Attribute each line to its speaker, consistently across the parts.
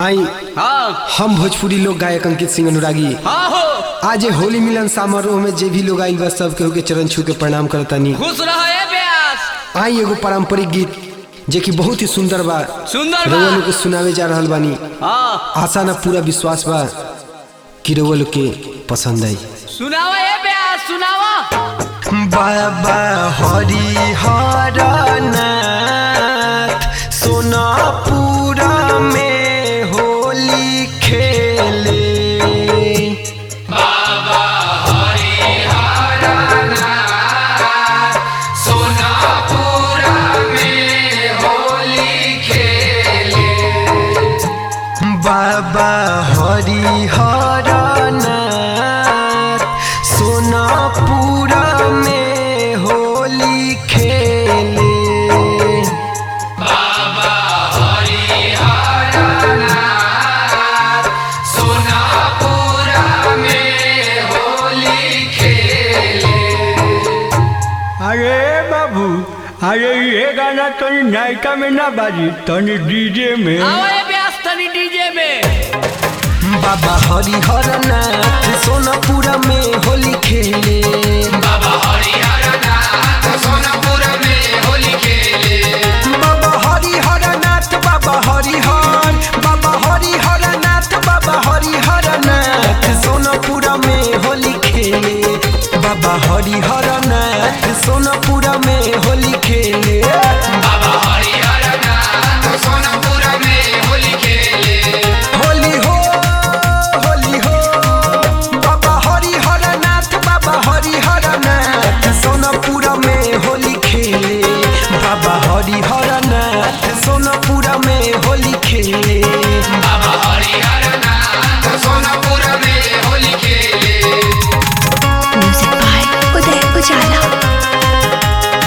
Speaker 1: आई
Speaker 2: हाँ
Speaker 1: हम भोजपुरी लोक गायक अंकित सिंह अनुरागी
Speaker 2: हाँ हो
Speaker 1: आज ये होली मिलन समारोह में जे भी लोग आइल बा सब केहू के चरण छू के प्रणाम करतानी
Speaker 2: खुश रहे ब्यास
Speaker 1: आई एगो पारंपरिक गीत जे कि बहुत ही सुंदर बा
Speaker 2: सुंदर
Speaker 1: रउआ लोग
Speaker 2: बा
Speaker 1: के सुनावे जा रहल बानी
Speaker 2: हाँ
Speaker 1: आशा ना पूरा विश्वास बा कि रउआ लोग के पसंद आई
Speaker 2: सुनावा ए ब्यास सुनावा
Speaker 1: बाबा हरि हरनाथ सोनापुरा में होली खेले बाबा हरि हरनाथ सोनापुरा में होली खेले
Speaker 3: अरे बाबू अरे ये गाना तनी नायका में ना बाजी तनी डीजे में
Speaker 2: आवा ए ब्यास तनी डीजे में
Speaker 1: बाबा हरि हरनाथ सोनापुरा में होली खेले बाबा हरि हरनाथ बाबा हरि हर बाबा हरि हरनाथ बाबा हरि हरनाथ सोनापुरा में होली खेले बाबा हरि हरनाथ सोनापुरा में होली खेले होली हो होली हो बाबा हरि हरनाथ बाबा हरि हरनाथ सोनापुरा में होली खेले बाबा हरि हरनाथ सोनापुरा में होली खेले
Speaker 4: म्यूजिक बाय उदय उजाला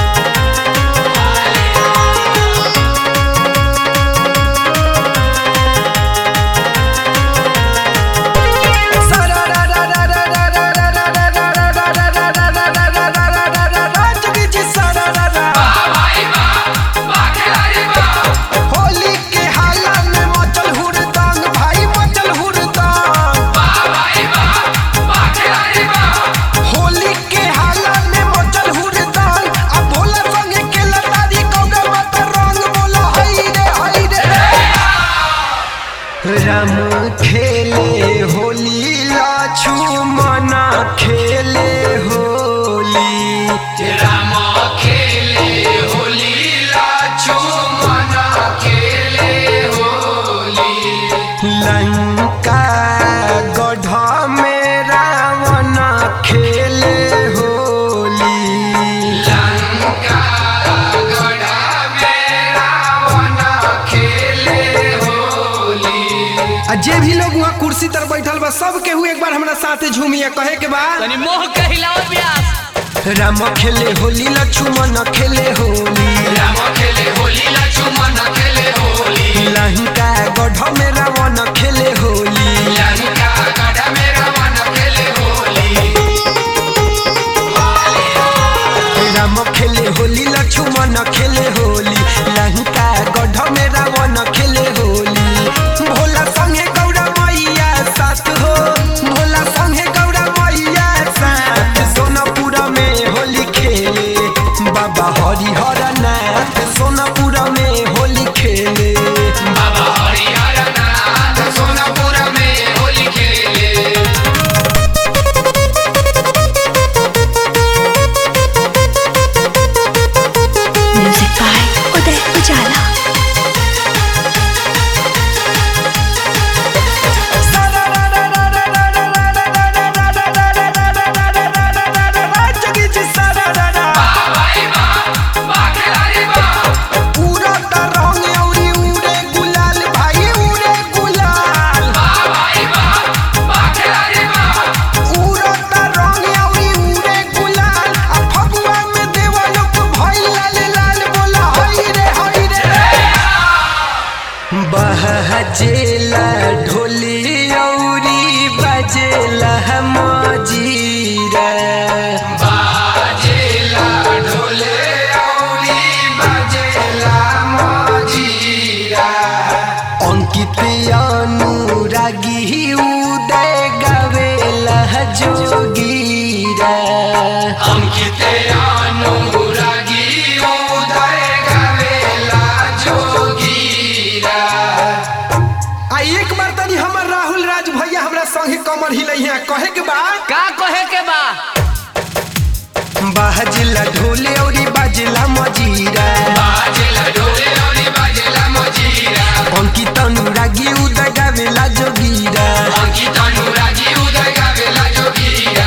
Speaker 1: होली के हाला में मचल हुड़दंग भाई मचल हुड़दंग होली के हाला में मचल हुड़दंग अब भोला संगे के लतारी कौगा मत रंग बोला हई रे हई रे राम खेले होली लाछू मना खेले होली लंका गढ़ में रावण खेले होली आ जे भी लोग वहाँ कुर्सी तर बैठल बा सब केहू एक बार हमरा साथे झूमिया कहे के बा
Speaker 2: तनी मोह के हिलाओ ब्यास
Speaker 1: राम खेले होली लक्ष्मण खेले होली लंका गढ़ में रावण खेले होली राम खेले होली लक्ष्मण खेले होली लंका गढ़ में रावण खेले होली भोला संगे गौरा मैया साथ हो भोला संगे गौरा मैया साथ सोनापुरा में होली खेले बाबा हरि हरनाथ सोनापुरा में होली खेले
Speaker 4: म्यूजिक बाय उदय उजाला
Speaker 1: उड़ता रंग अउरी उड़े गुलाल भाई उड़े गुलाल उड़ता रंग अउरी उड़े गुलाल आ फगुआ में देवा लोग भइल लाल लाल बोला हई रे हई रे बहजेला ढोली अउरी बजेला मजीरा अंकित अनुरागी उदय गावेला जोगीरा
Speaker 2: अंकित अनुरागी उदय गावेला जोगीरा
Speaker 1: आ एक बार तनी हमर राहुल राज भैया हमरा संगे कमर हिलैया कहे के बा
Speaker 2: का कहे के बा
Speaker 1: बाजला ढोले औरी बाजला मजीरा
Speaker 2: बाजेला ढोले और बाजेला मजीरा
Speaker 1: अंकित अनुरागी उदय गावेला जोगीरा
Speaker 2: अंकित अनुरागी उदय गावेला जोगीरा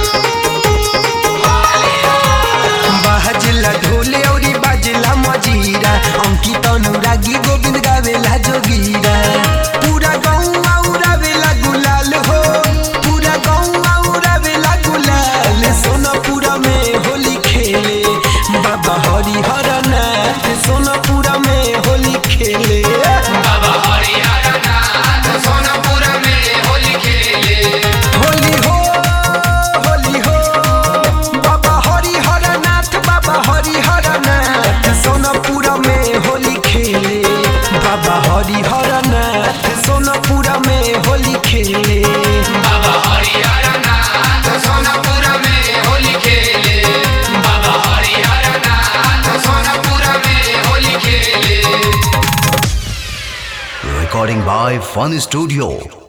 Speaker 1: बाजला ढोले औरी बाजला मजीरा अंकित अनुरागी गोविंद गावेला जोगीरा पूरा गाँव उड़ावेला गुलाल हो पूरा गाँव उड़ावेला गुलाल सोनापुरा में होली खेले बाबा हरिहर नाथ सोनापुरा में होली खेले
Speaker 2: बाबा हरिहर नाथ सोनपुर में होली खेले
Speaker 1: होली हो होली हो बाबा हरिहर नाथ बाबा हरिहर नाथ सोनापुरा में होली खेले बाबा हरिहर नाथ सोनापुरा में होली खेले
Speaker 2: बाबा हरिहर नाथ सोनपुर में होली खेले बाबा हरिहर नाथ सोनपुर में होली खेले
Speaker 5: Recording by Fun Studio.